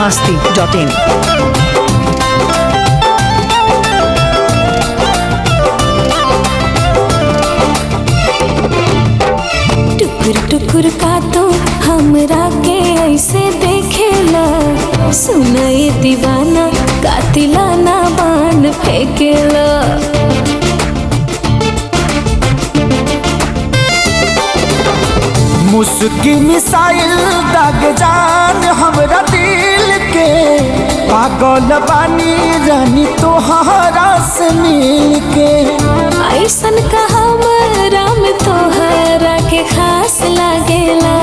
masti.in. टुकुर टुकुर का तो हमरा के ऐसे देखेला सुनाए दीवाना कातिलाना बाण फेंकेला मुस्की मिसाइल दाग जान हमरा दिल के पागल बानी रानी तोहरा से मिल के ऐसन का हमरा में तोहरा के खास लागेला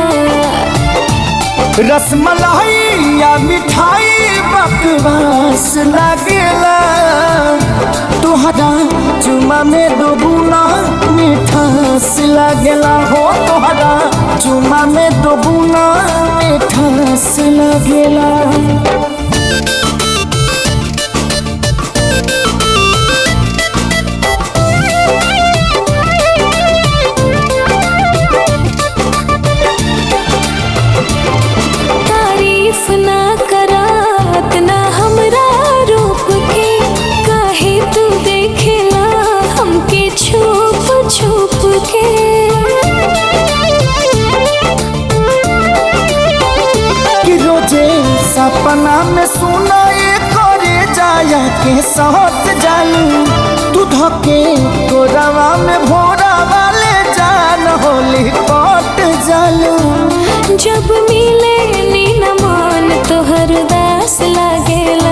रसमलाई या मिठाई बकवास लागेला तोहरा चुमा में दो बुना मिठास लागेला हो तोहरा चुमा में दो बुना मिठास लागेला तारीफ ना करात ना हमरा रूप के काहे तू देखेला हमके छुप छुप के कि रोजे सपना में सुनाए करे जाया के सहत जालू तू धके तोरावा में भोरा वाले जान होली पट जालू जब मिले नी न मान तोहर दास लागेला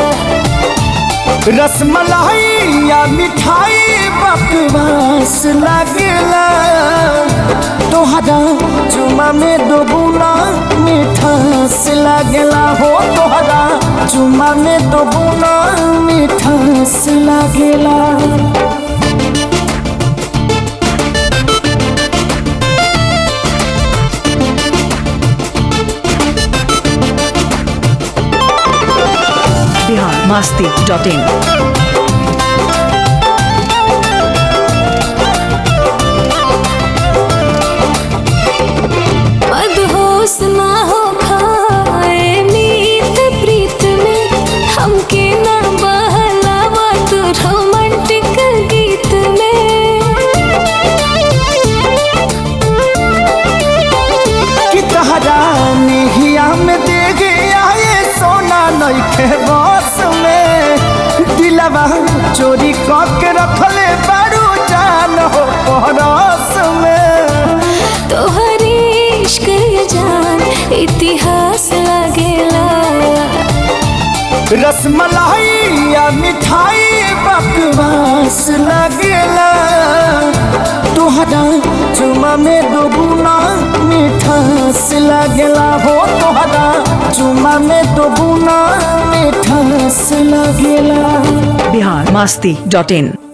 रसमलाई या मिठाई बकवास लागेला तोहरा चुमा में दो बुना मिठास लागेला हो तोहरा चुमा में दो बुना मिठास लागेला Bihar masti.in. मदहोश ना हो खाए मीत प्रीत में हमके ना बहलावा तू रोमांटिक गीत में कि तहरा नेहिया में दे गया ये सोना नइखे बस में दिलवा चोरी करके रखले बारू जान हो परस में तोहर इश्क ये जान इतिहास लगेला रसमलाई या मिठाई बकवास लगेला तोहरा चुमा में दो गुना मिठास लगेला हो तोहरा चुमा में दो गुना मिठास लगेला Bihar masti.in.